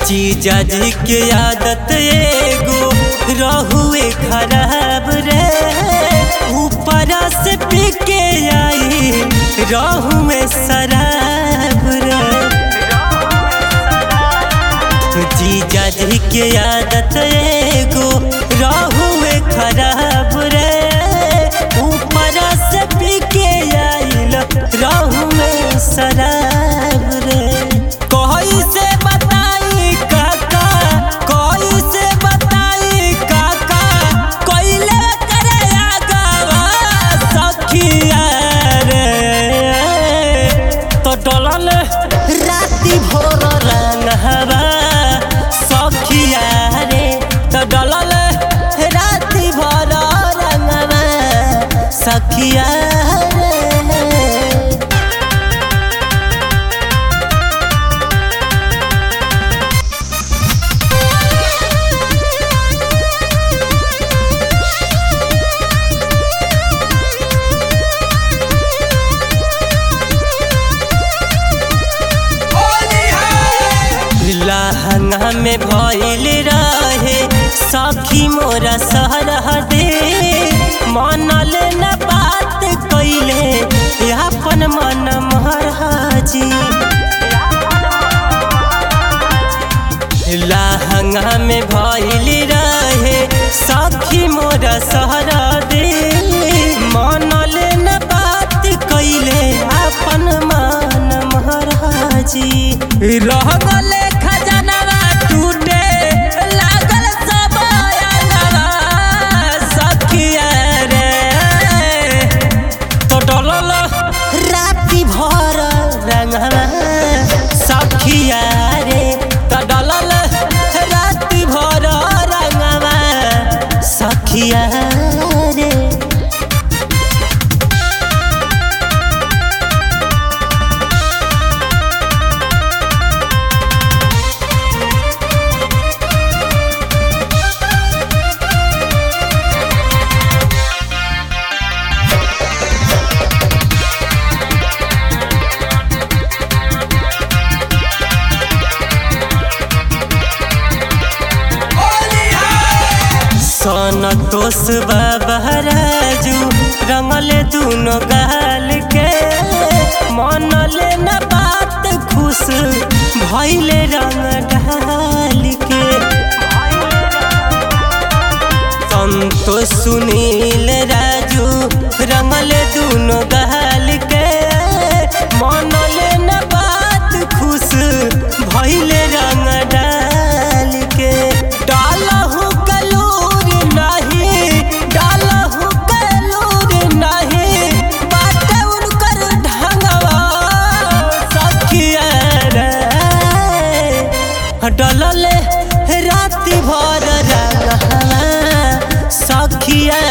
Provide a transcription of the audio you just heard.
जीजा जी के आदत एगो रहुए खराब रे ऊपर से पी के आई रहुए शराब रे जीजा जी के आदत एगो रहुए खराब रे ऊपर से पी के आइल रहुए शराब रे कोई से बताई काका कोई से बताई काका कोइले करे आगावा सखिया रे तो डलल राति भोर रंगवा सखिया रे तो डलल राति भोर रंगवा सखिया रे लहंगा में भइल रहे सखी मोरा सहरह दे मनल न बात कैले अपन मन महाराजी लहंगा में भइल रहे सखी मोरा सहरा दे मनल न बात कैले अपन मन महाराजी रह गले खजनवा टूटे लागल सब अंगवा सखिया रे तो डलल राति भर रंगवा सखिया रे तो डलल राति भर रंगवा सखिया रे संतोष बाबा राजू रंगले दुनो गाल के मनले न बात खुश भैले रंग ढाल के संतोष सुनील राजू रंगले दुनो गाल के मनले न बात खुश भैले रंग डाल के डालहु कलूर नहीं डालहु कलूर नहीं बात उनकर ढंगवा सखिया रे डलले राति भर रंगवा सखिया